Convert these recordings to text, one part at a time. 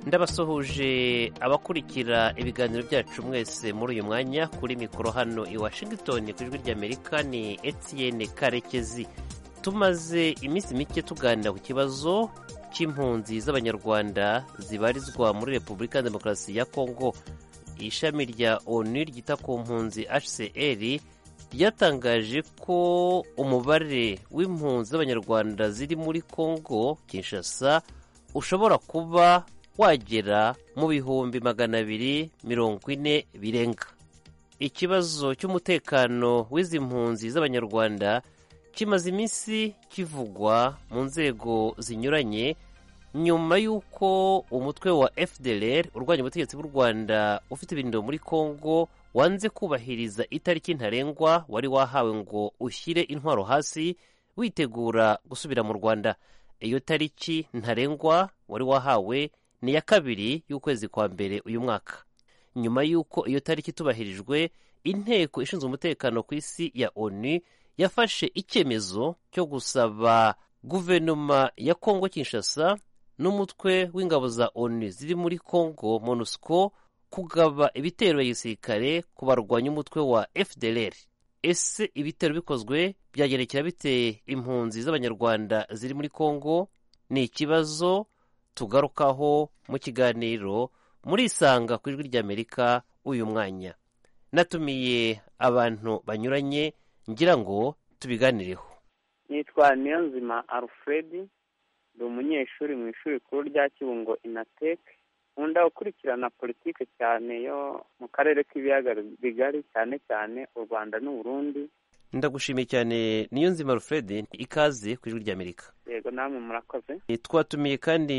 ndabasuhuje abakurikira ibiganiro byacu mwese muri uyu mwanya kuri mikoro hano i washington ku ijwi ry'amerika ni etienne karekezi tumaze iminsi mike tuganira ku kibazo cy'impunzi z'abanyarwanda zibarizwa muri repubulika ya demokarasi ya kongo ishami rya onu ryita ku mpunzi hcr ryatangaje ko umubare w'impunzi z'abanyarwanda ziri muri kongo kinshasa ushobora kuba wagera mu bihumbi magana abiri mirongo ine birenga ikibazo cy'umutekano w'izi mpunzi z'abanyarwanda kimaze iminsi kivugwa mu nzego zinyuranye nyuma y'uko umutwe wa fdr urwanya ubutegetsi bw'u rwanda ufite ibirindiro muri congo wanze kubahiriza itariki ntarengwa wari wahawe ngo ushyire intwaro hasi witegura gusubira mu rwanda iyo tariki ntarengwa wari wahawe ni iya kabiri y'ukwezi kwa mbere uyu mwaka nyuma y'uko iyo tariki itubahirijwe inteko ishinzwe umutekano ku isi ya onu yafashe icyemezo cyo gusaba guverinoma ya kongo kinshasa n'umutwe w'ingabo za onu ziri muri congo monusco kugaba ibitero bya gisirikare ku barwanya umutwe wa fdr ese ibitero bikozwe byagerekera bite impunzi z'abanyarwanda ziri muri congo ni ikibazo tugarukaho mu kiganiro muri isanga ku ijwi ry'amerika uyu mwanya natumiye abantu banyuranye ngira ngo tubiganireho yitwa niyonzima alfred ni umunyeshuri mu ishuri rikuru rya kibungo inateke nkunda gukurikirana politiki cyane yo mu karere k'ibiyaga bigari cyane cyane u rwanda n'uburundi ndagushimiye cyane niyo nzima alfred ikaze ku ijwi ry'amerika yego namwe murakoze twatumiye kandi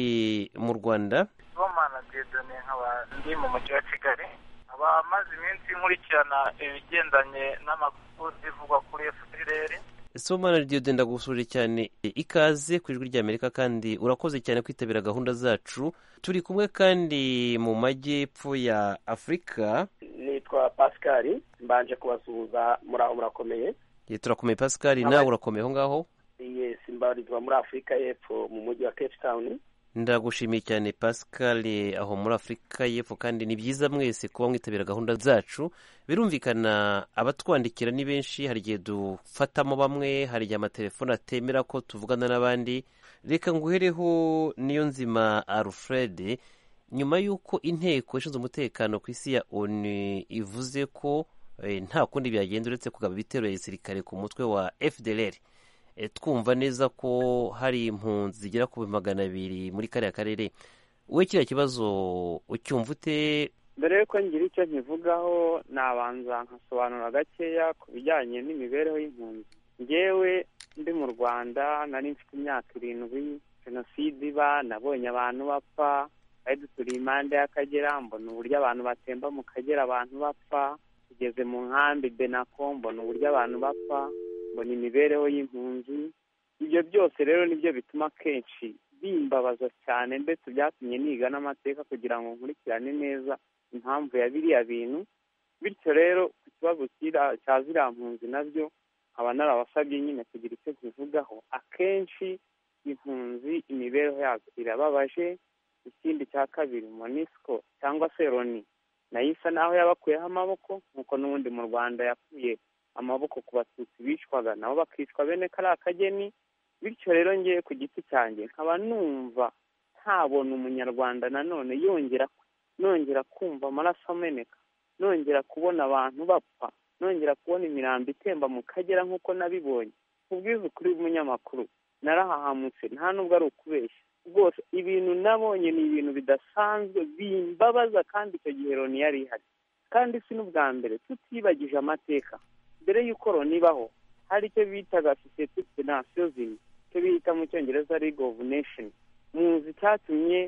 mu rwanda bomana dedone nkaba ndi mu mujyi wa kigali abamaze iminsi nkurikirana ibigendanye n'amakuru zivugwa kuri fpr somana diode ndagusuhuje cyane ikaze ku ijwi ry'amerika kandi urakoze cyane kwitabira gahunda zacu turi kumwe kandi mu majyepfo ya afurika nitwa pascal mbanje kubasuhuza muri aho murakomeye turakomeye pascal nawe urakomeye aho ngaho yesi mbarizwa muri afurika y'epfo mu mujyi wa cape town ndagushimiye cyane pascal aho muri afurika y'epfo kandi ni byiza mwese kuba mwitabira gahunda zacu birumvikana abatwandikira ni benshi hari igihe dufatamo bamwe hari igihe amatelefone atemera ko tuvugana n'abandi reka nguhereho niyo nzima alfred nyuma y'uko inteko ishinzwe umutekano ku isi ya onu ivuze ko nta kundi byagenda uretse kugaba ibitero ya gisirikare ku mutwe wa fdr twumva neza ko hari impunzi zigera ku magana abiri muri kariya karere we kiriya kibazo ucyumva ute mbere y'uko ngira icyo nkivugaho nabanza nkasobanura gakeya ku bijyanye n'imibereho y'impunzi ngewe ndi mu rwanda nari mfite imyaka irindwi jenoside iba nabonye abantu bapfa bari duturiye impande y'akagera mbona uburyo abantu batemba mu kagera abantu bapfa tugeze mu nkambi benako mbona uburyo abantu bapfa mbona imibereho y'impunzi ibyo byose rero nibyo bituma akenshi bimbabaza cyane ndetse byatumye niga n'amateka kugira ngo nkurikirane neza impamvu ya biriya bintu bityo rero ku kibazo cya ziriya mpunzi nabyo nkaba narabasabye nyine kugira icyo tubivugaho akenshi impunzi imibereho yazo irababaje ikindi cya kabiri monisco cyangwa se roni nayo isa naho yabakuyeho amaboko nk'uko n'ubundi mu rwanda yakuye amaboko ku batutsi bicwaga nabo bakicwa bene kariya kageni bityo rero ngewe ku giti cyanjye nkaba numva ntabona umunyarwanda nanone yongera nongera kumva amaraso ameneka nongera kubona abantu bapfa nongera kubona imirambo itemba mu kagera nk'uko nabibonye ubwiza ukuri w'umunyamakuru narahahamutse nta nubwo ari ukubeshya rwose ibintu nabonye ni ibintu bidasanzwe bimbabaza kandi icyo gihe Loni yari ihari kandi si n'ubwa mbere tutibagije amateka mbere y'uko Loni ibaho hari icyo bitaga sosiyete de nasiyo icyo bita mu cyongereza ligue of nation muzi cyatumye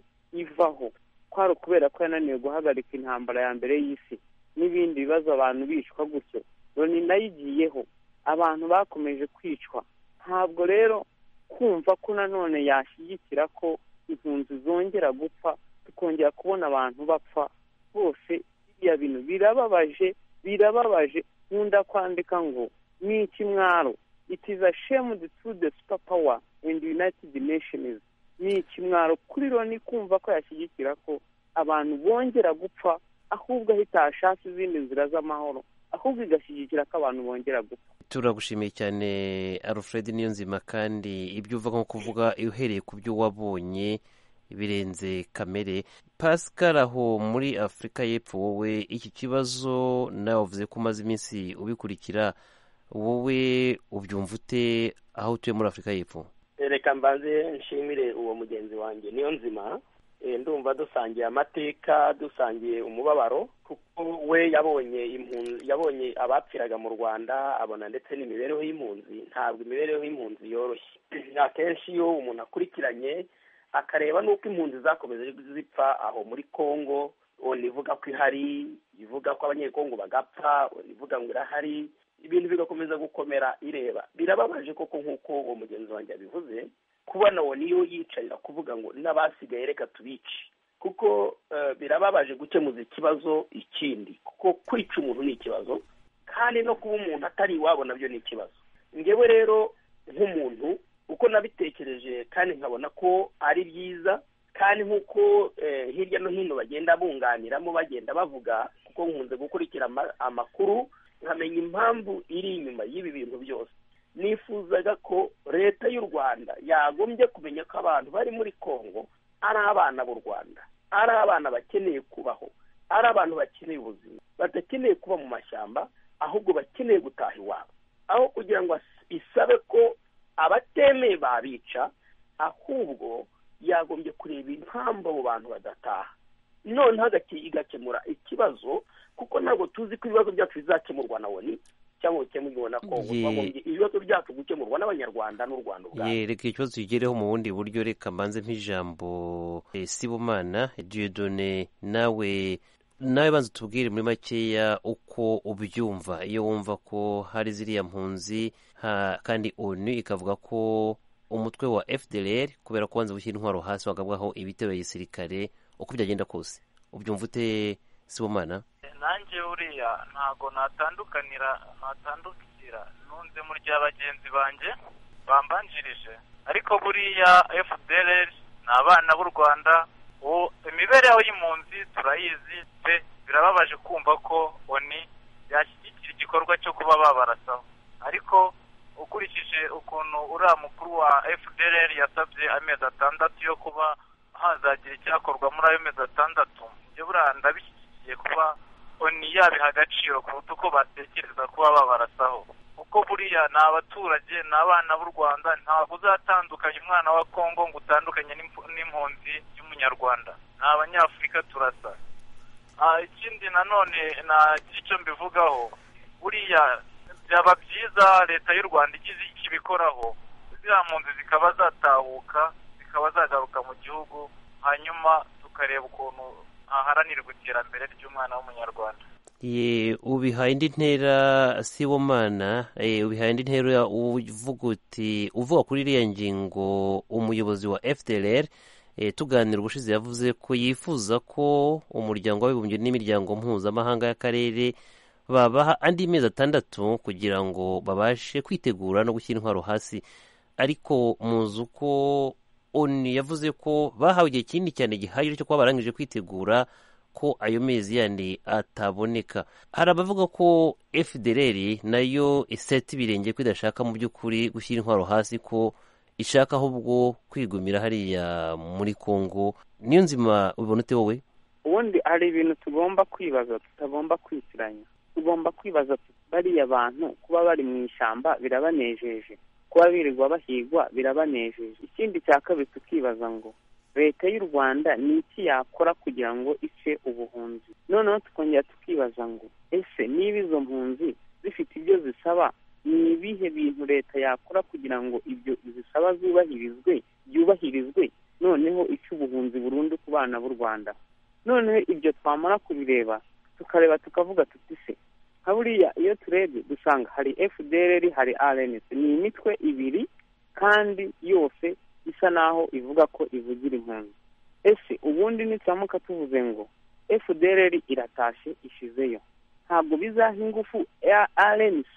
ivaho kwari ukubera ko yananiwe guhagarika intambara ya mbere y'isi n'ibindi bibazo abantu bicwa gutyo Loni nayo igiyeho abantu bakomeje kwicwa ntabwo rero kumva ko nanone yashyigikira ko impunzi zongera gupfa tukongera kubona abantu bapfa bose biriya bintu birababaje birababaje nkunda kwandika ngo ni ikimwaro it is a shame to the super power and united nations ni ikimwaro kuri loni kumva ko yashyigikira ko abantu bongera gupfa ahubwo ahitashaka izindi nzira z'amahoro ahubwo igashyigikira ko abantu bongera gupfa turagushimiye cyane alfred niyonzima kandi ibyo uva nko kuvuga uhereye ku byo wabonye birenze kamere pascal aho muri afurika y'epfo wowe iki kibazo nawe wavuze ko umaze iminsi ubikurikira wowe ubyumva ute aho utuye muri afurika y'epfo reka mbanze nshimire uwo mugenzi wanjye niyo nzima Eh, ndumva dusangiye amateka dusangiye umubabaro kuko we yabonye impunzi yabonye abapfiraga mu rwanda abona ndetse n'imibereho y'impunzi ntabwo imibereho y'impunzi yoroshye akenshi iyo umuntu akurikiranye akareba n'uko impunzi zakomeje zipfa aho muri congo ona ivuga ko ihari ivuga ko abanyekongo bagapfa ona ivuga ngo irahari ibintu bigakomeza gukomera ireba birababaje koko nk'uko uwo mugenzi wanjye yabivuze kubona uwo niyo yicarira kuvuga ngo n'abasigaye reka tubice kuko eh, birababaje gukemuza ikibazo ikindi kuko kwica umuntu ni ikibazo kandi no kuba umuntu atari iwabo nabyo ni ikibazo ngewe rero nk'umuntu uko nabitekereje kandi nkabona ko ari byiza kandi nk'uko eh, hirya no hino bagenda bunganiramo bagenda bavuga kuko nkunze gukurikira ama- amakuru nkamenya impamvu iri inyuma y'ibi bintu byose nifuzaga ko leta y'u rwanda yagombye kumenya ko abantu bari muri congo ari abana b'u rwanda ari abana bakeneye kubaho ari abantu bakeneye ubuzima badakeneye kuba mu mashyamba ahubwo bakeneye gutaha iwabo aho kugira ngo as- isabe ko abatemeye babica ahubwo yagombye kureba impamvu abo bantu badataha noneho agake- igakemura ikibazo kuko ntabwo tuzi ko ibibazo byacu bizakemurwa na oni cyangwa bikemurwe na kongo Ye- twagombye ibibazo byacu gukemurwa n'abanyarwanda n'u rwanda ubwabo Ye, reka ikibazo tukigereho mu bundi buryo reka mbanze nk'ijambo eh, sibomana diyodone nawe nawe banza utubwire muri makeya uko ubyumva iyo wumva ko hari ziriya mpunzi ha- kandi onu ikavuga ko umutwe wa fdr kubera ko wanze gushyira intwaro hasi wagabwaho ibitero ya gisirikare uko byagenda kose ubyumva ute sibomana nanjye uriya ntago natandukanira natandukira nunze muri rya bagenzi banjye bambanjirije ariko buriya fdr ni abana b'u rwanda ubu imibereho y'impunzi turayizi pe birababaje kumva ko oni yashyigikira igikorwa cyo kuba babarasaho ariko ukurikije ukuntu uriya mukuru wa fdr yasabye amezi atandatu yo kuba hazagira icyakorwa muri ayo mezi atandatu ibyo buriya ndabishyigikiye kuba oni yabiha agaciro kuruta uko batekereza kuba babarasaho kuko buriya ni abaturage ni abana b'u rwanda ntabwo uzatandukanya umwana wa kongo ngo utandukanye n'impu- n'impunzi y'umunyarwanda ni abanyafurika turasa Ah, ikindi nanone na icyo mbivugaho buriya byaba byiza leta y'u rwanda igize ikibikoraho ziriya mpunzi zikaba zatahuka zikaba zagaruka mu gihugu hanyuma tukareba ukuntu haharanirwa iterambere ry'umwana w'umunyarwanda Ye, ubihaye indi ntera sibomana eh, ubihaye indi ntera uvuga uti uvuga kuri iriya ngingo umuyobozi wa fdr eh, tuganira ubushize yavuze ko yifuza ko umuryango w'abibumbye n'imiryango mpuzamahanga y'akarere babaha andi mezi atandatu kugira ngo babashe kwitegura no gushyira intwaro hasi ariko muzi uko onu yavuze ko bahawe igihe kinini cyane gihagije cyo kuba barangije kwitegura ko ayo mezi yandi ataboneka hari abavuga ko fdr nayo iseta ibirenge ko idashaka mu by'ukuri gushyira intwaro hasi ko ishaka ahubwo kwigumira hariya muri congo niyo nzima ubibona ute wowe ubundi hari ibintu tugomba kwibaza tutagomba kwitiranya tugomba kwibaza tuti, bariya bantu kuba bari mu ishyamba birabanejeje kuba birirwa bahigwa birabanejeje ikindi cya kabiri tukibaza ngo leta y'u rwanda ni iki yakora kugira ngo ice ubuhunzi noneho tukongera tukibaza ngo ese niba izo mpunzi zifite ibyo zisaba ni ibihe bintu leta yakora kugira ngo ibyo zisaba zubahirizwe byubahirizwe noneho ice ubuhunzi burundu ku bana b'u rwanda noneho ibyo twamara kubireba tukareba tukavuga tuti se nka buriya iyo turebye dusanga hari fdr hari rns ni imitwe ibiri kandi yose isa naho ivuga ko ivugira impunzi ese ubundi nituramuka tuvuze ngo fdr iratashe ishizeyo ntabwo bizaha ingufu rnc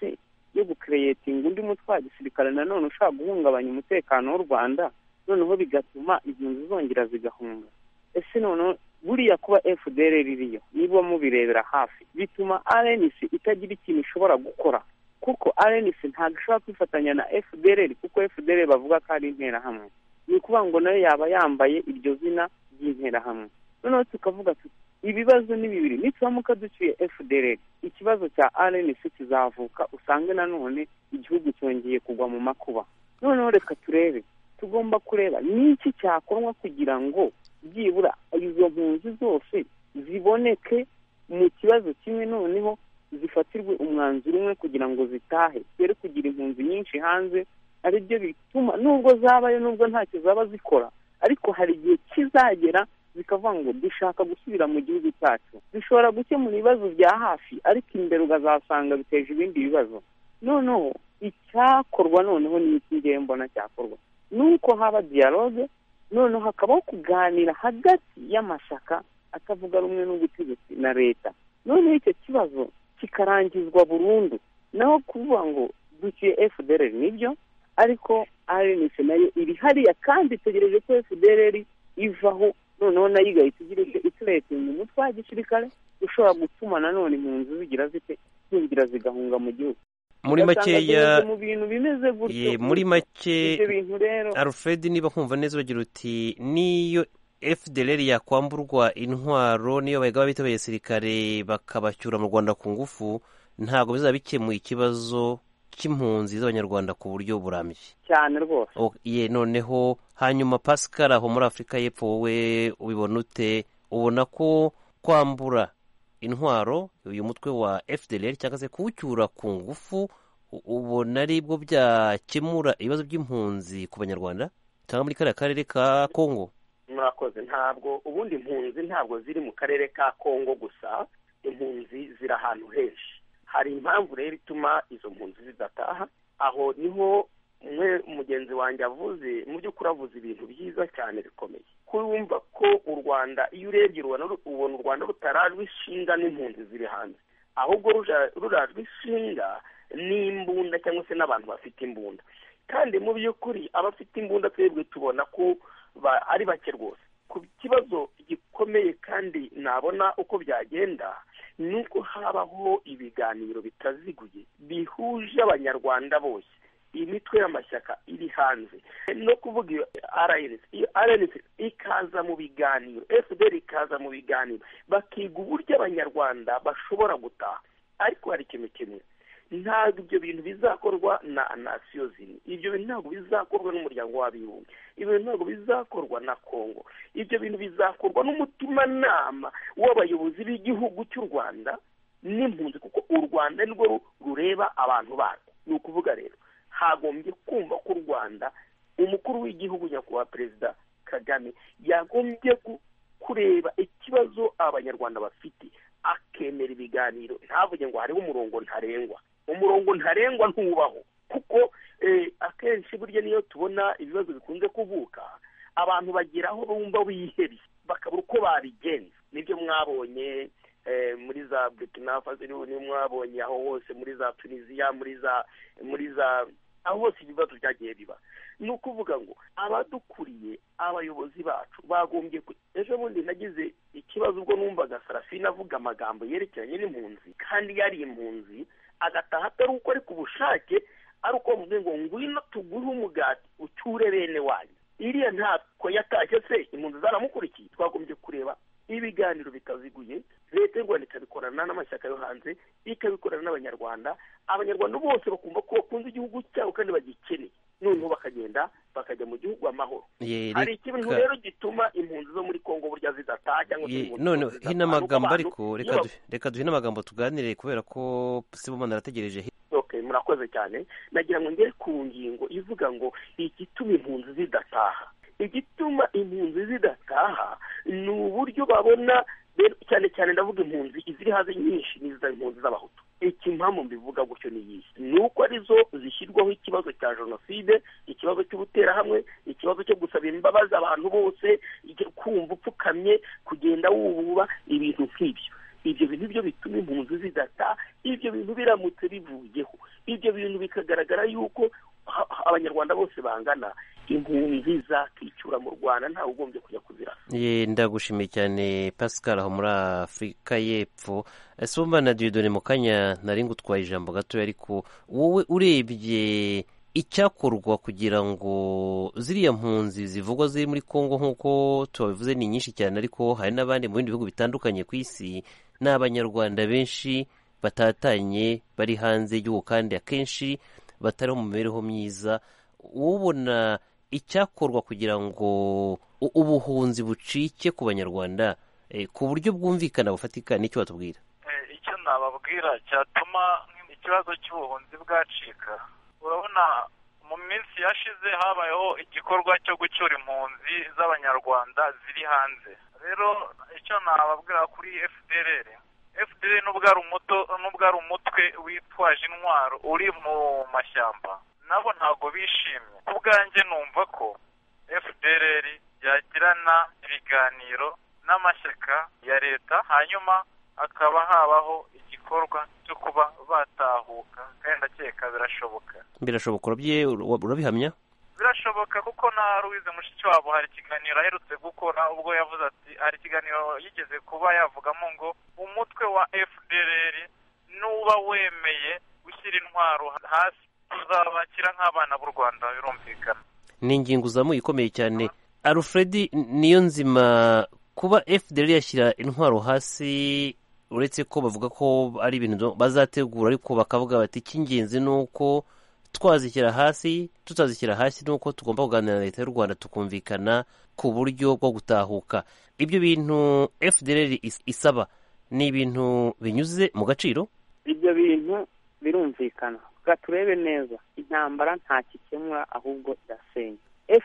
yo gukereyetinga undi mutwe wa gisirikare nanone ushobora guhungabanya umutekano w'u rwanda noneho bigatuma impunzi zongera zigahunga ese noneho buriya kuba fdr ririyo niba mubirebera hafi bituma rnc itagira ikintu ishobora gukora kuko rnc ntabwo ishobora kwifatanya na fdr kuko fdr bavuga ko ari interahamwe ni ukuvuga ngo nayo yaba yambaye iryo zina ry'interahamwe noneho tukavuga tuti ibibazo ni bibiri nituramuka duciye fdr ikibazo cya rnc kizavuka usange nanone igihugu cyongeye kugwa mu makuba noneho reka turebe tugomba kureba n'iki cyakorwa kugira ngo byibura izo mpunzi zose ziboneke mu kibazo kimwe noneho zifatirwe umwanzuro umwe kugira ngo zitahe zere kugira impunzi nyinshi hanze ari byo bituma nubwo zabayo nubwo ntacyo zaba zikora ariko hari igihe kizagera zikavuga ngo dushaka gusubira mu gihugu cyacu zishobora gukemura ibibazo bya hafi ariko imbere ugazasanga biteje ibindi bibazo noneho icyakorwa noneho ni iki ngiye mbona cyakorwa ni uko haba diyaloge noneho hakabaho kuganira hagati y'amashyaka atavuga rumwe n'ubutegetsi na leta noneho icyo kibazo kikarangizwa burundu naho kuvuga ngo duciye fdr nibyo ariko rnc nayo iri hariya kandi itegereje ko fdr ivaho noneho nayo igahita ituretsa umutwe wa gisirikare ushobora gutuma nanone impunzi zigira zite zingira zigahunga mu gihugu muri makeya mu bintu bimeze gutyo ye, muri make ibyo bintu rero alfred niba nkumva neza ugira uti niyo fdr yakwamburwa intwaro niyo bagaba bitabiriye gisirikare bakabacyura mu rwanda ku ngufu ntabwo bizaba bikemuye ikibazo cy'impunzi z'abanyarwanda ku buryo burambye cyane rwose O- ye noneho hanyuma pascal aho muri afurika y'epfo wowe ubibona ute ubona ko kwambura intwaro uyu mutwe wa fdr cyangwa se kuwucyura ku ngufu u- ubona ari bwo byakemura ibibazo by'impunzi ku banyarwanda cyangwa muri kariya karere ka kongo murakoze ntabwo ubundi impunzi ntabwo ziri mu karere ka kongo gusa impunzi ziri ahantu henshi hari impamvu rero ituma izo mpunzi zidataha aho niho umwe mugenzi wanjye avuze mu by'ukuri avuze ibintu byiza cyane bikomeye kumva ko u rwanda iyo urebye ubona ubona u rwanda rutarajwe ishinga n'impunzi ziri hanze ahubwo ruja- rurajwe ishinga n'imbunda cyangwa se n'abantu bafite imbunda kandi mu by'ukuri abafite imbunda twebwe tubona ko ba- ari bake rwose ku kibazo gikomeye kandi nabona uko byagenda ni uko habaho ibiganiro bitaziguye bihuje abanyarwanda bose imitwe y'amashyaka iri hanze no kuvuga iyo rnc iyo rnc ikaza mu biganiro fdr ikaza mu biganiro bakiga uburyo abanyarwanda bashobora gutaha ariko hari ikintu kimwe ntabwo ibyo bintu bizakorwa na nasiyo zimwe ibyo bintu ntabwo bizakorwa n'umuryango w'abibumbye ibyo bintu ntabwo bizakorwa na kongo ibyo bintu bizakorwa n'umutimanama w'abayobozi b'igihugu cy'u rwanda n'impunzi kuko u rwanda nirwo ru- rureba abantu barwo ni ukuvuga rero hagombye kumva ko u rwanda umukuru w'igihugu nyakubahwa perezida kagame yagombye gu- kureba ikibazo abanyarwanda bafite akemera ibiganiro ntavuge ngo hariho umurongo ntarengwa umurongo ntarengwa ntubaho kuko eh, akenshi burya niyo tubona ibibazo bikunze kuvuka abantu bagira aho bumva bihebye bakabura uko babigenza nibyo mwabonye eh, muri za burkina faso niho niho mwabonye aho hose muri za tunisiya muri za muri za aho hose ibibazo byagiye biba ni ukuvuga ngo abadukuriye abayobozi bacu bagombye ku- ejo bundi nagize ikibazo ubwo numvaga sarafina avuga amagambo yerekeranye n'impunzi kandi yari impunzi agataha atari uko ari ku bushake ari uko bavuze ngo ngwino tuguhe umugati ucyure bene wanyu iriya ntabwo yatashye se impunzi zaramukurikiye twagombye kureba ibiganiro bitaziguye leta y'u rwanda ikabikorana n'amashyaka yo hanze ikabikorana n'abanyarwanda abanyarwanda bose bakumva ko bakunze igihugu cyabo kandi bagikeneye noneho bakagenda bakajya mu gihugu amahoro Ye, hari ikintu reka- rero gituma impunzi zo muri kongo burya zidataha cyangwa se Ye, impunzi none zose zidataha. hino Ni uko amagambo abantu- ariko iyo reka ba- du- reka duhe amagambo tuganire kubera ko sibomana arategereje okay murakoze cyane nagira ngo ngere ku ngingo ivuga ngo igituma impunzi zidataha igituma impunzi zidataha ni uburyo babona rero cyane cyane ndavuga impunzi iziri hanze nyinshi n'iza impunzi z'abahutu ikimpamvu mbivuga gutyo ni iyi ni uko arizo zishyirwaho ikibazo cya jenoside ikibazo cy'ubuterahamwe ikibazo cyo gusaba imbabazi abantu bose ijya kumva upfukamye kugenda wububa ibintu nk'ibyo ibyo bintu byo bituma impunzi zidata ibyo bintu biramutse bivuyeho ibyo bintu bikagaragara yuko ha- ha- abanyarwanda bose bangana impunzi zakicura mu rwanda ntawe ugombye kujya kuzirasa Ye, ndagushimiye cyane pascal aho muri afurika y'epfo sumba na dore mu kanya nari ngutwaye ijambo gatoya ariko wowe urebye icyakorwa kugira ngo ziriya mpunzi zivugwa ziri muri congo nk'uko tubabivuze ni nyinshi cyane ariko hari n'abandi mu bindi bihugu bitandukanye ku isi ni abanyarwanda benshi batatanye bari hanze y'igihugu kandi akenshi batari mu mibereho myiza ubona icyakorwa kugira ngo u- ubuhunzi bucike ku banyarwanda eh, ku buryo bwumvikana bufatika nicyo batubwira Eh, icyo nababwira cyatuma ikibazo cy'ubuhunzi bwacika urabona mu minsi yashize habayeho igikorwa cyo gucyura impunzi z'abanyarwanda ziri hanze rero icyo nababwira kuri fdr fdr nubwo ari umuto- nubwo ari umutwe witwaje intwaro uri mu mashyamba nabo ntago bishimye ku bwanjye numva ko fdr yagirana ibiganiro n'amashyaka ya leta hanyuma hakaba habaho igikorwa cyo kuba batahuka kandi ndakeka birashoboka birashoboka urabye- ura- urabihamya birashoboka kuko na Louise Mushikiwabo hari ikiganiro aherutse gukora ubwo yavuze ati hari ikiganiro yigeze kuba yavugamo ngo umutwe wa FDLR nuba wemeye gushyira intwaro hasi tuzabakira nk'abana b'u Rwanda birumvikana ni ingingo uzamuye ikomeye cyane alfred niyo nzima kuba fdr yashyira intwaro hasi uretse ko bavuga ko ari ibintu bazategura ariko bakavuga bati icy'ingenzi ni uko twazishyira hasi tutazishyira hasi ni uko tugomba kuganira na leta y'u rwanda tukumvikana ku buryo bwo gutahuka ibyo bintu fdr is- isaba ni ibintu binyuze mu gaciro ibyo bintu birumvikana reka turebe neza intambara nta gikemura ahubwo irasenya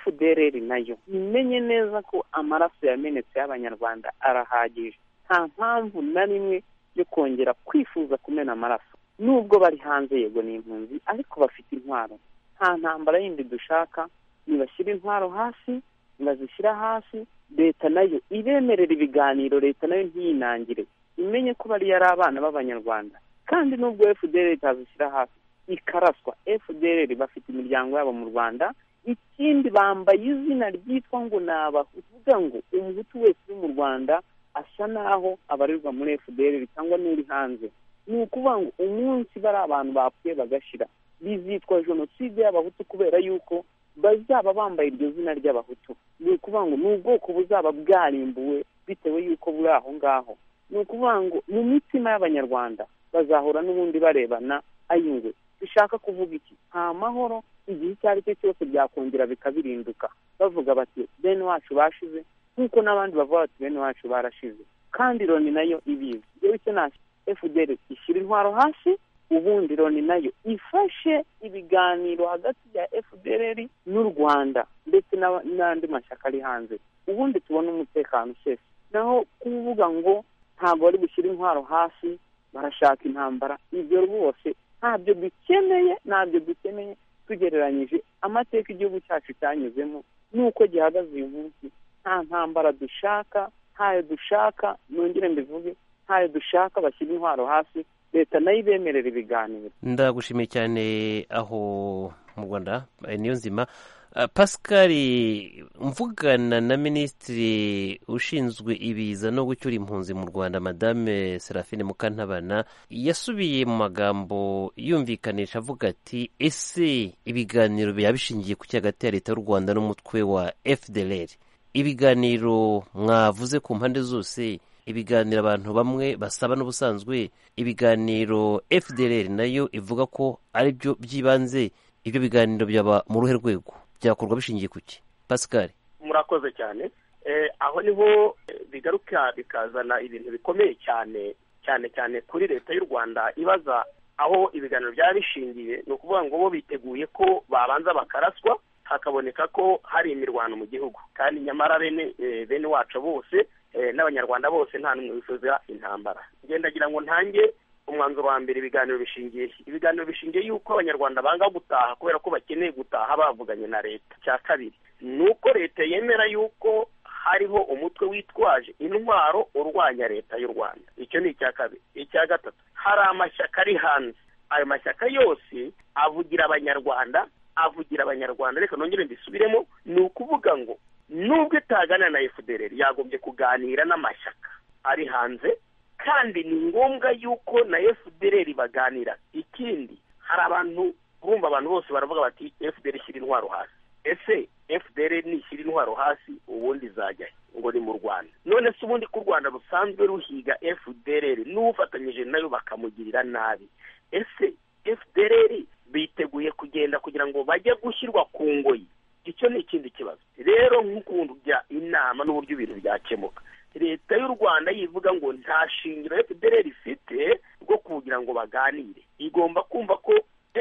fdr nayo imenye neza ko amaraso yamenetse y'abanyarwanda arahagije nta mpamvu na rimwe yo kongera kwifuza kumena amaraso nubwo bari hanze yego ni impunzi ariko bafite intwaro nta ntambara yindi dushaka nibashyira intwaro hasi nibazishyira hasi leta nayo ibemerera ibiganiro leta nayo ntiyinangire imenye ko bariya ari abana b'abanyarwanda kandi nubwo fdr itazishyira hasi ikaraswa fdr bafite imiryango yabo mu rwanda ikindi bambaye izina ryitwa ngo ni abahutu uvuga ngo umuhutu wese uri mu rwanda asa n'aho abarirwa muri fdr cyangwa n'uri hanze ni ukuvuga ngo umunsi bari abantu bapfuye bagashira bizitwa jenoside y'abahutu kubera yuko bazaba bambaye iryo zina ry'abahutu ni ukuvuga ngo ni ubwoko buzaba bwarimbuwe bitewe yuko buri aho ngaho ni ukuvuga ngo mu mitima y'abanyarwanda bazahora n'ubundi barebana ayingwe dushaka kuvuga iki nta mahoro igihe icyo ari cyo cyose byakongera bikabirinduka bavuga bati bene wacu bashize nk'uko n'abandi bavuga bati bene wacu barashize kandi loni nayo ibizi yewe icyo nta fdr ishyira intwaro hasi ubundi loni nayo ifashe ibiganiro hagati ya fdr n'u rwanda ndetse n'aba- n'andi mashyaka ari hanze ubundi tubone umutekano usese naho kuvuga ngo ntabwo bari gushyira intwaro hasi barashaka intambara ibyo rwose ntabyo dukeneye ntabyo dukeneye tugereranyije amateka igihugu cyacu cyanyuzemo n'uko gihagaze uyu munsi nta ntambara dushaka ntayo dushaka nongere mbivuge ntayo dushaka bashyira intwaro hasi leta nayo ibemerera ibiganiro ndagushimiye cyane aho mu rwanda eh, niyo nzima Ah, pascal mvugana na minisitiri ushinzwe ibiza no gucyura impunzi mu rwanda madame serafine mukantabana yasubiye mu magambo yumvikanisha avuga ati ese ibiganiro byaba bishingiye ku cyagati ya leta y'u rwanda n'umutwe wa fdlr ibiganiro mwavuze ku mpande zose ibiganiro abantu bamwe basaba n'ubusanzwe ibiganiro fdr nayo ivuga ko ari byo by'ibanze ibyo biganiro byaba mu ruhe rwego byakorwa bishingiye ku ki pascal murakoze cyane Eh, aho niho eh, bigaruka bikazana ibintu bikomeye cyane cyane cyane kuri leta y'u rwanda ibaza aho ibiganiro byaba bishingiye ni ukuvuga ngo bo biteguye ko babanza bakaraswa hakaboneka ko hari imirwano mu gihugu kandi nyamara bene eh, bene wacu bose eh, n'abanyarwanda bose nta n'umwe wifuza intambara ngendagira ngo ntange umwanzuro wa mbere ibiganiro bishingiye he? ibiganiro bishingiye yuko abanyarwanda banga gutaha kubera ko bakeneye gutaha bavuganye na leta cya kabiri ni uko leta yemera yuko hariho umutwe witwaje intwaro urwanya leta y'u rwanda icyo ni icya kabiri icya gatatu hari amashyaka ari hanze ayo mashyaka yose avugira abanyarwanda avugira abanyarwanda reka nongere mbisubiremo ni ukuvuga ngo nubwo itaganira na fdr yagombye kuganira n'amashyaka ari hanze kandi ni ngombwa yuko na fdr baganira ikindi hari abantu urumva abantu bose baravuga bati fdr ishyira intwaro hasi ese fdr nishyira intwaro hasi ubundi izajya he ngo ni mu rwanda none se ubundi ko u rwanda rusanzwe ruhiga fdr n'ufatanyije nayo bakamugirira nabi ese fdr biteguye kugenda kugira ngo bajye gushyirwa ku ngoyi icyo ni ikindi kibazo rero nk'ukuntu bya inama n'uburyo ibintu byakemuka leta y'u rwanda yivuga ngo nta shingiro fdr ifite rwo kugira ngo baganire igomba kumva ko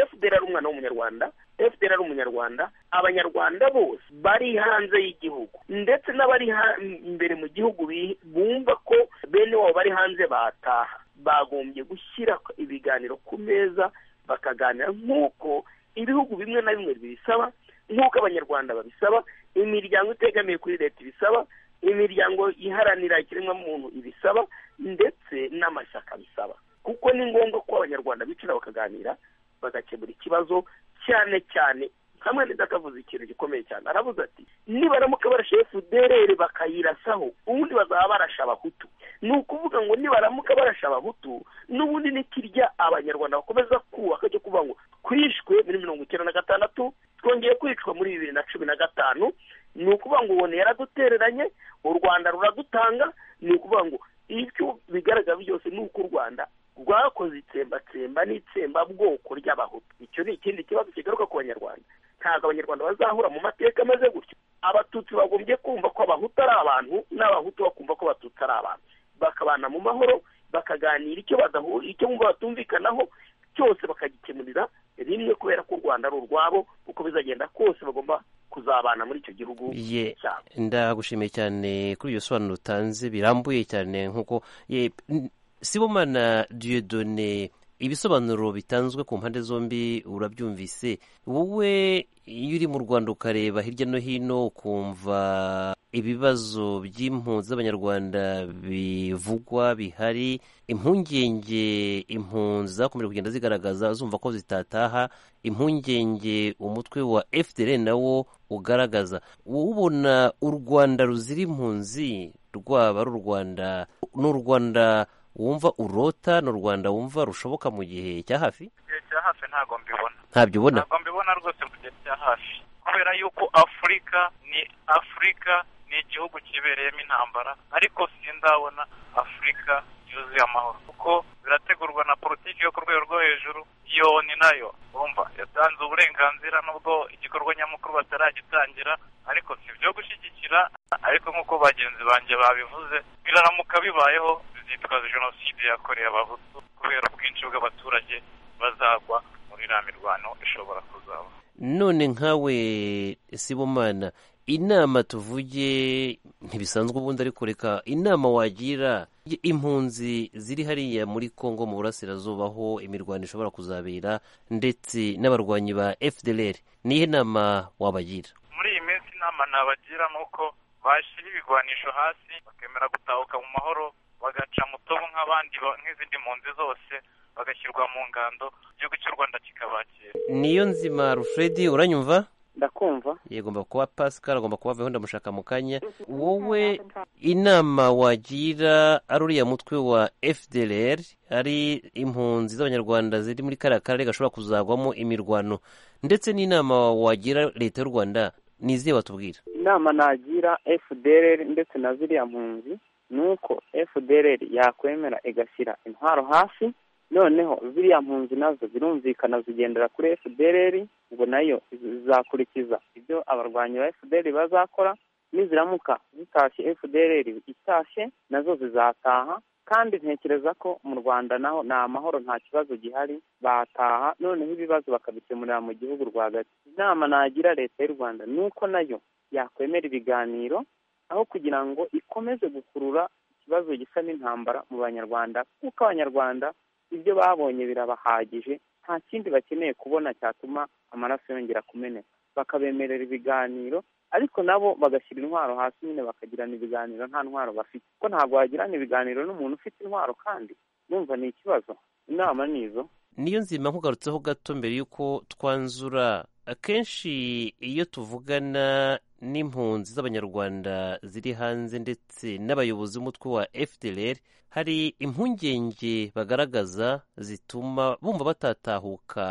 fdr ari umwana w'umunyarwanda fdr ari umunyarwanda abanyarwanda bose bari hanze y'igihugu ndetse n'abari ha- imbere mu gihugu bi- bumva ko bene wabo bari hanze bataha bagombye gushyira ibiganiro ku meza bakaganira nk'uko ibihugu bimwe na bimwe bibisaba nk'uko abanyarwanda babisaba imiryango itegamiye kuri leta ibisaba imiryango iharanira ikiremwamuntu ibisaba ndetse n'amashyaka bisaba kuko ni ngombwa ko abanyarwanda bicara bakaganira bagakemura ikibazo cyane cyane hamwe akavuze ikintu gikomeye cyane aravuze ati nibaramuka barashe efuderere bakayirasaho ubundi bazaba barashe abahutu ni ukuvuga ngo nibaramuka barashe abahutu n'ubundi nikirya abanyarwanda bakomeza kubaka cyo kuvuga ngo twishwe muri mirongo icyenda na gatandatu twongeye kwicwa muri bibiri na cumi na gatanu ni ukuvuga ngo ubona yaradutereranye u rwanda ruradutanga ni ukuvuga ngo ibyo bigaragara byose ni uko u rwanda rwakoze itsembatsemba n'itsembabwoko ry'abahutu icyo ni ikindi kibazo kigaruka ku banyarwanda ntabwo abanyarwanda bazahura mu mateka ameze gutyo abatutsi bagombye kumva ko abahutu ari abantu n'abahutu bakumva ko abatutsi ari abantu bakabana mu mahoro bakaganira icyo badahura icyo bumva batumvikanaho cyose bakagikemurira rimwe kubera ko u rwanda ari urwabo uko bizagenda kose bagomba kuzabana muri icyo gihugu Ye. cyabo ndagushimiye cyane kuri iyo sobanuro utanze birambuye cyane nk'uko ye- n- sibomana diyodone ibisobanuro bitanzwe ku mpande zombi urabyumvise wowe iyo uri mu rwanda ukareba hirya no hino ukumva ibibazo by'impunzi z'abanyarwanda bivugwa bihari impungenge impunzi zakomeje kugenda zigaragaza zumva ko zitataha impungenge umutwe wa fdr nawo ugaragaza wowe ubona u rwanda ruzira impunzi rwaba ari u rwanda ni u rwanda wumva urota ni u rwanda wumva rushoboka mu gihe cya hafi igihe cya hafi ntabwo mbibona ntabyo ubona ntabwo mbibona rwose mu gihe cya hafi kubera yuko afurika ni afurika ni igihugu kibereyemo intambara ariko sindabona afurika yuzuye amahoro kuko birategurwa na politiki yo ku rwego rwo hejuru iyo ni nayo urumva yatanze uburenganzira nubwo igikorwa nyamukuru bataragitangira ariko si ibyo gushyigikira ariko nk'uko bagenzi banjye babivuze biraramuka bibayeho bizitwaza jenoside yakorewe abahutu kubera ubwinshi bw'abaturage bazagwa muri iriya mirwano ishobora kuzaba none nkawe sibomana inama tuvuge ntibisanzwe ubundi ariko reka inama wagira impunzi ziri hariya muri congo mu burasirazuba aho imirwano ishobora kuzabera ndetse n'abarwanyi ba fdr niyo nama wabagira muri iyi minsi inama nabagira ni uko bashyira ibigwanisho hasi bakemera gutahuka mu mahoro bagaca mutobo nk'abandi ba- nk'izindi mpunzi zose bagashyirwa mu ngando igihugu cy'u rwanda kikabakira niyo nzima rufredi uranyumva ndakumva agomba kuba pascal agomba kuba aveho ndamushaka mu kanya wowe inama wagira ari uriya mutwe wa fdr ari impunzi z'abanyarwanda ziri muri kariya karere gashobora kuzagwamo imirwano ndetse n'inama wagira leta y'u rwanda ni izihe watubwira inama nagira fdr ndetse na ziriya mpunzi ni uko fdr yakwemera igashyira intwaro hasi noneho ziriya mpunzi nazo zirumvikana zigendera kuri fdr ngo nayo zizakurikiza ibyo abarwanyi ba fdr bazakora niziramuka zitashye fdr itashye nazo zizataha kandi ntekereza ko mu rwanda naho ni amahoro nta kibazo gihari bataha noneho ibibazo bakabikemurira mu gihugu rwagati inama nagira leta y'u rwanda ni uko nayo yakwemera ibiganiro aho kugira ngo ikomeze gukurura ikibazo gisa n'intambara mu banyarwanda kuko abanyarwanda ibyo babonye birabahagije nta kindi bakeneye kubona cyatuma amaraso yongera kumeneka bakabemerera ibiganiro ariko nabo bagashyira intwaro hasi nyine bakagirana ibiganiro nta ntwaro bafite ko ntabwo wagirana ibiganiro n'umuntu ufite intwaro kandi numva ni ikibazo inama ni izo niyo nzima nkugarutseho gato mbere y'uko twanzura akenshi iyo tuvugana n'impunzi z'abanyarwanda ziri hanze ndetse n'abayobozi b'umutwe wa fdr hari impungenge bagaragaza zituma bumva batatahuka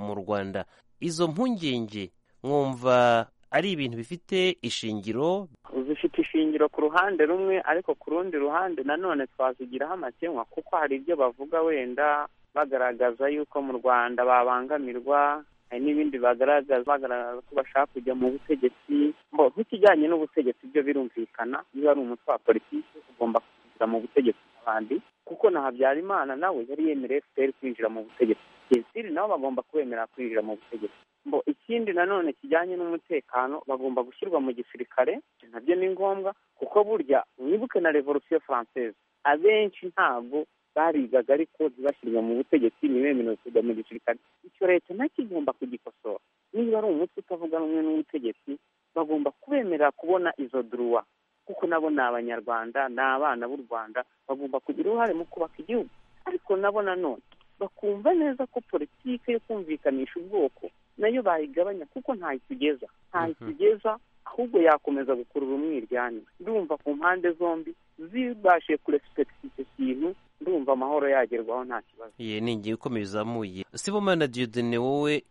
mu rwanda izo mpungenge mwumva ari ibintu bifite ishingiro zifite ishingiro ku ruhande rumwe ariko ku rundi ruhande nanone twazigiraho amakemwa kuko hari ibyo bavuga wenda bagaragaza yuko mu rwanda babangamirwa hari n'ibindi bagaragaza bagaragaza ko bashaka kujya mu butegetsi nk'ikijyanye n'ubutegetsi byo birumvikana niba ari umutwe wa politiki ugomba kwinjira mu butegetsi n'abandi kuko na habyarimana nawe yari yemereye fpr kwinjira mu butegetsi jesiri nabo bagomba kubemera kwinjira mu butegetsi mbo ikindi nanone kijyanye n'umutekano bagomba gushyirwa mu gisirikare nabyo ni ngombwa kuko burya mwibuke na revolusiyo faranseze abenshi ntabwo barigaga ariko ntibashyirwe mu butegetsi ntibemerewe kujya mu gisirikare icyo leta nacyo igomba kugikosora niba ari umutwe utavuga rumwe n'ubutegetsi bagomba kubemerera kubona izo duruwa kuko nabo ni abanyarwanda ni abana b'u rwanda bagomba kugira uruhare mu kubaka igihugu ariko nabo nanone bakumva neza ko politiki yo kumvikanisha ubwoko nayo bayigabanya kuko ntayo itugeza ntayo itugeza ahubwo yakomeza gukurura umwiryane ndumva ku mpande zombi zibashiye kurespekita icyo kintu ndumva amahoro yagerwaho nta kibazo ye ni ingingo ikomeye izamuye sibomana diodene wowe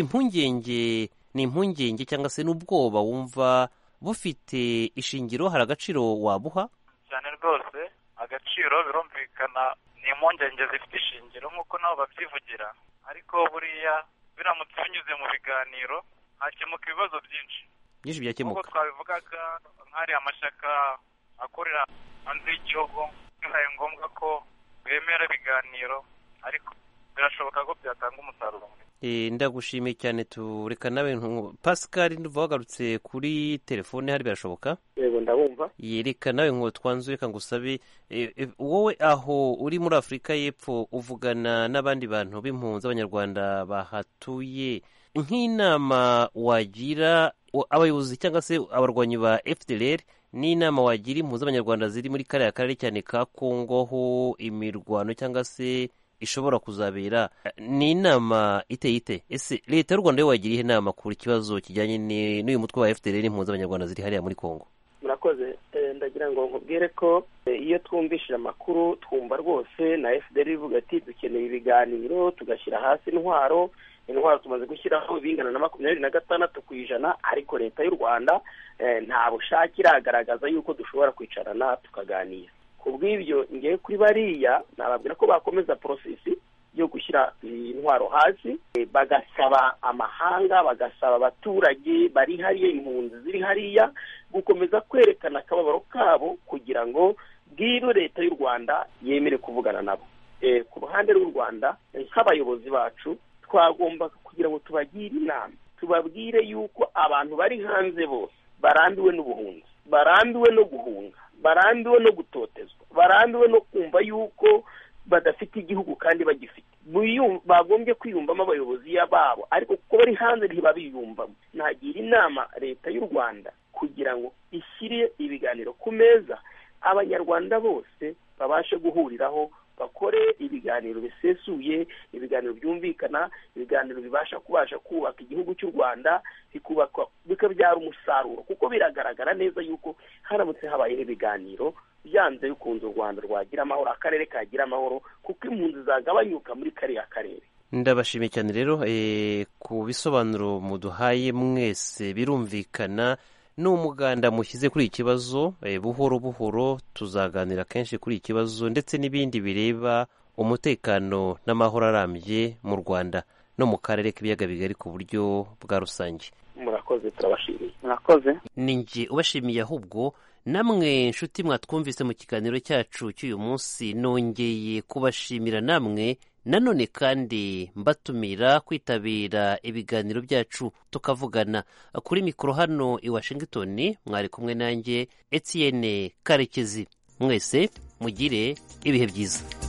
impungenge ni impungenge cyangwa se n'ubwoba wumva bufite ishingiro hari agaciro wabuha cyane rwose agaciro birumvikana ni impungenge zifite ishingiro nk'uko nabo babyivugira ariko buriya biramutse binyuze mu biganiro hakemuka ibibazo byinshi byinshi nk'uko byakemuka twabivugaga nk'ari amashyaka akorera hanze y'igihugu bibaye ngombwa ko bemera ibiganiro ariko birashoboka ko byatanga umusaruro mwiza Eh, ndagushimiye cyane tureka nawe ntu- pascal nduva wagarutse kuri telefone hari birashoboka yego ndabumva yereka nawe ngo twanze reka ngusabe eh, eh, wowe aho uri muri afurika y'epfo uvugana n'abandi bantu b'impunzi abanyarwanda bahatuye nk'inama wagira o- abayobozi cyangwa se abarwanyi ba fdr n'inama wagira impunzi z'abanyarwanda ziri muri kariya karere cyane ka kongo ho imirwano cyangwa se ishobora kuzabera ni inama iteye ite ese leta y'u rwanda yo wagira ihe nama ku kibazo kijyanye ni- n'uyu mutwe wa fdr n'impunzi z'abanyarwanda ziri hariya muri kongo murakoze Eh, ndagira ngo nkubwire ko eh, iyo twumvishije amakuru twumva rwose na fdr ivuga ati dukeneye ibiganiro tugashyira hasi intwaro intwaro tumaze gushyiraho bingana na makumyabiri na gatandatu ku ijana ariko leta y'u rwanda eh, nta bushake iragaragaza yuko dushobora kwicarana tukaganira ku bw'ibyo ngewe kuri bariya nababwira ko bakomeza porosesi yo gushyira intwaro hasi eh, bagasaba amahanga bagasaba abaturage bari hariya impunzi ziri hariya gukomeza kwerekana akababaro kabo kugira ngo bw'ino leta y'u rwanda yemere kuvugana nabo Eh, ku ruhande rw'u rwanda eh, nk'abayobozi bacu twagomba kugira ngo tubagire inama tubabwire yuko abantu bari hanze bose barambiwe n'ubuhunzi barambiwe no guhunga barambiwe no gutotezwa barambiwe no kumva yuko badafite igihugu kandi bagifite Biyu- bagombye kwiyumvamo abayobozi babo ariko kuko bari hanze ntibabiyumvamo nagira inama leta y'u rwanda kugira ngo ishyire ibiganiro ku meza abanyarwanda bose babashe guhuriraho bakore ibiganiro bisesuye ibiganiro byumvikana ibiganiro bibasha kubasha kubaka igihugu cy'u rwanda bikubakwa bikabyara umusaruro kuko biragaragara neza yuko haramutse habayeho ibiganiro byanze bikunze u rwanda rwagira amahoro akarere kagira amahoro kuko impunzi zagabanyuka muri kariya karere ndabashimiye cyane rero eh, ku bisobanuro muduhaye mwese birumvikana ni umuganda mushyize kuri iki kibazo eh, buhoro buhoro tuzaganira kenshi kuri iki kibazo ndetse n'ibindi bireba umutekano n'amahoro arambye mu rwanda no mu karere k'ibiyaga bigari ku buryo bwa rusange murakoze turabashimiye murakoze ni njye ubashimiye ahubwo namwe nshuti mwatwumvise mu kiganiro cyacu cy'uyu munsi nongeye kubashimira namwe nanone kandi mbatumira kwitabira ibiganiro byacu tukavugana kuri mikoro hano i washington mwari kumwe nanjye etienne karekezi mwese mugire ibihe byiza